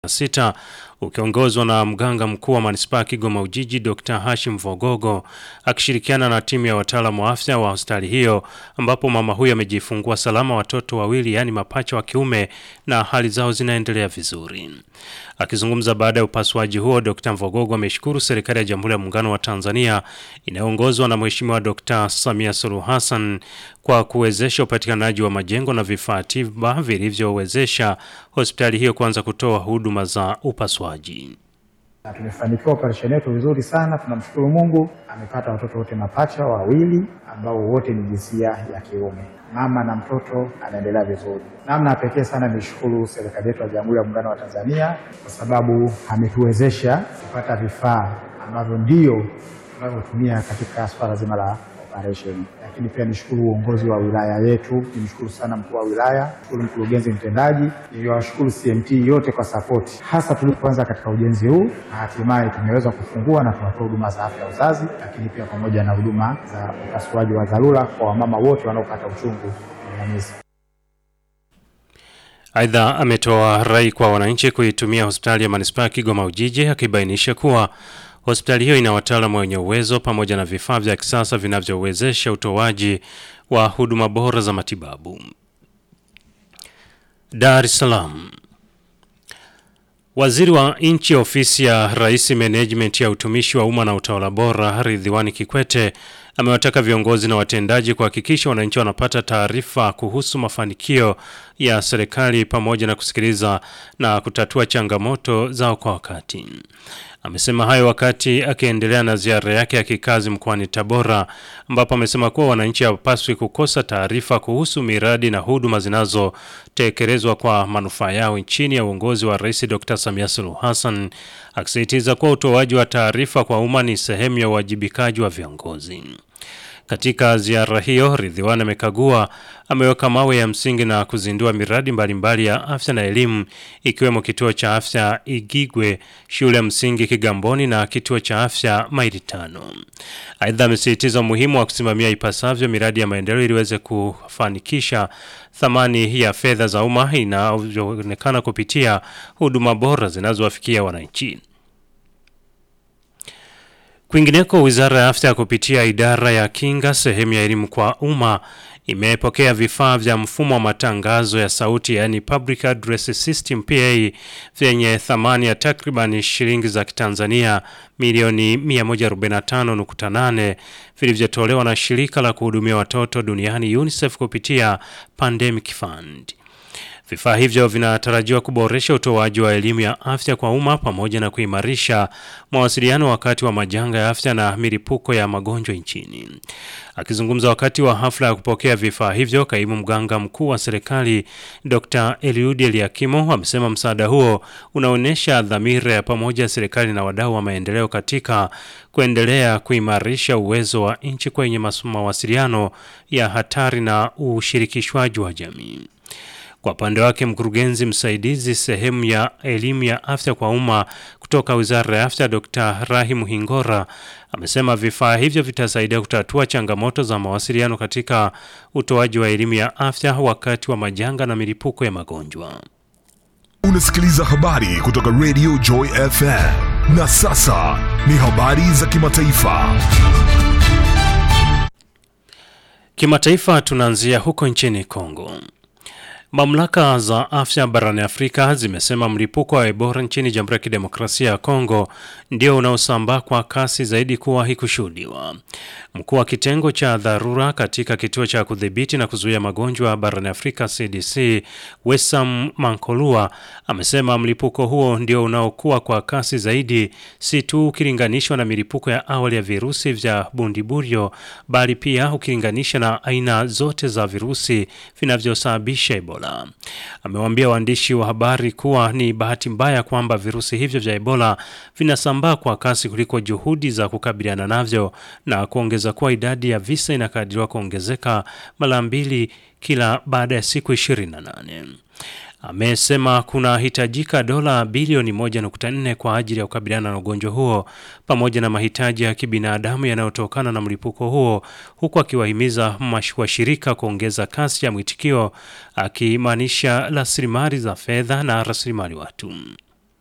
sita ukiongozwa na mganga mkuu wa manispaa ya Kigoma Ujiji Dr. Hashim Vogogo akishirikiana na timu ya wataalamu wa afya wa hospitali hiyo, ambapo mama huyo amejifungua salama watoto wawili, yaani mapacha wa kiume na hali zao zinaendelea vizuri. Akizungumza baada ya upasuaji huo, Dr. Vogogo ameshukuru serikali ya Jamhuri ya Muungano wa Tanzania inayoongozwa na Mheshimiwa Dr. Samia Suluhu Hassan kwa kuwezesha upatikanaji wa majengo na vifaa tiba vilivyowezesha hospitali hiyo kuanza kutoa huduma za upasuaji. na tumefanikiwa operesheni yetu vizuri sana. Tunamshukuru Mungu, amepata watoto wote mapacha wawili ambao wote ni jinsia ya kiume. Mama na mtoto anaendelea vizuri. Namna ya pekee sana nishukuru serikali yetu ya Jamhuri ya Muungano wa Tanzania kwa sababu ametuwezesha kupata vifaa ambavyo ndio tunavyotumia katika swala zima la operesheni. Lakini pia nishukuru uongozi wa wilaya yetu, nimshukuru sana mkuu wa wilaya, shukuru mkurugenzi mtendaji, niliwashukuru CMT yote kwa sapoti, hasa tulipoanza katika ujenzi huu na hatimaye tumeweza kufungua na tunatoa huduma za afya ya uzazi, lakini pia pamoja na huduma za upasuaji wa dharura kwa wamama wote wanaopata uchungu unyanyezi. Aidha, ametoa rai kwa wananchi kuitumia hospitali ya manispaa ya Kigoma Ujiji, akibainisha kuwa hospitali hiyo ina wataalamu wenye uwezo pamoja na vifaa vya kisasa vinavyowezesha utoaji wa huduma bora za matibabu. Dar es Salaam. Waziri wa Nchi Ofisi ya Rais Management ya Utumishi wa Umma na Utawala Bora, Ridhiwani Kikwete amewataka viongozi na watendaji kuhakikisha wananchi wanapata taarifa kuhusu mafanikio ya serikali pamoja na kusikiliza na kutatua changamoto zao kwa wakati. Amesema hayo wakati akiendelea na ziara yake ya kikazi mkoani Tabora ambapo amesema kuwa wananchi hawapaswi kukosa taarifa kuhusu miradi na huduma zinazotekelezwa kwa manufaa yao chini ya uongozi wa Rais Dr. Samia Suluhu Hassan, akisisitiza kuwa utoaji wa taarifa kwa umma ni sehemu ya uwajibikaji wa viongozi. Katika ziara hiyo, Ridhiwani amekagua, ameweka mawe ya msingi na kuzindua miradi mbalimbali ya afya na elimu ikiwemo kituo cha afya Igigwe, shule ya msingi Kigamboni na kituo cha afya Maili Tano. Aidha, amesisitiza umuhimu wa kusimamia ipasavyo miradi ya maendeleo ili iweze kufanikisha thamani ya fedha za umma inavyoonekana kupitia huduma bora zinazowafikia wananchi. Kwingineko, wizara ya afya kupitia idara ya kinga sehemu ya elimu kwa umma imepokea vifaa vya mfumo wa matangazo ya sauti yaani Public Address System PA vyenye thamani ya takriban shilingi za Kitanzania milioni 145.8 vilivyotolewa na shirika la kuhudumia watoto duniani UNICEF kupitia Pandemic Fund. Vifaa hivyo vinatarajiwa kuboresha utoaji wa elimu ya afya kwa umma pamoja na kuimarisha mawasiliano wakati wa majanga ya afya na milipuko ya magonjwa nchini. Akizungumza wakati wa hafla ya kupokea vifaa hivyo, kaimu mganga mkuu wa serikali Dr. Eliud Eliakimo amesema msaada huo unaonyesha dhamira ya pamoja ya serikali na wadau wa maendeleo katika kuendelea kuimarisha uwezo wa nchi kwenye mawasiliano ya hatari na ushirikishwaji wa jamii. Kwa upande wake mkurugenzi msaidizi sehemu ya elimu ya afya kwa umma kutoka Wizara ya Afya Dr. Rahim Hingora amesema vifaa hivyo vitasaidia kutatua changamoto za mawasiliano katika utoaji wa elimu ya afya wakati wa majanga na milipuko ya magonjwa. Unasikiliza habari kutoka Radio Joy FM. Na sasa ni habari za kimataifa. Kimataifa tunaanzia huko nchini Kongo. Mamlaka za afya barani Afrika zimesema mlipuko wa Ebola nchini Jamhuri ya Kidemokrasia ya Kongo ndio unaosambaa kwa kasi zaidi kuwahi kushuhudiwa. Mkuu wa kitengo cha dharura katika kituo cha kudhibiti na kuzuia magonjwa barani Afrika CDC, Wesam Mankolua amesema mlipuko huo ndio unaokuwa kwa kasi zaidi, si tu ukilinganishwa na milipuko ya awali ya virusi vya bundiburio, bali pia ukilinganisha na aina zote za virusi vinavyosababisha Ebola. Amewaambia waandishi wa habari kuwa ni bahati mbaya kwamba virusi hivyo vya Ebola vinasambaa kwa kasi kuliko juhudi za kukabiliana navyo na kuongeza kuwa idadi ya visa inakadiriwa kuongezeka mara mbili kila baada ya siku 28. Amesema kunahitajika dola bilioni 1.4 kwa ajili ya kukabiliana na ugonjwa huo pamoja na mahitaji ya kibinadamu yanayotokana na mlipuko huo, huku akiwahimiza washirika kuongeza kasi ya mwitikio, akimaanisha rasilimali za fedha na rasilimali watu.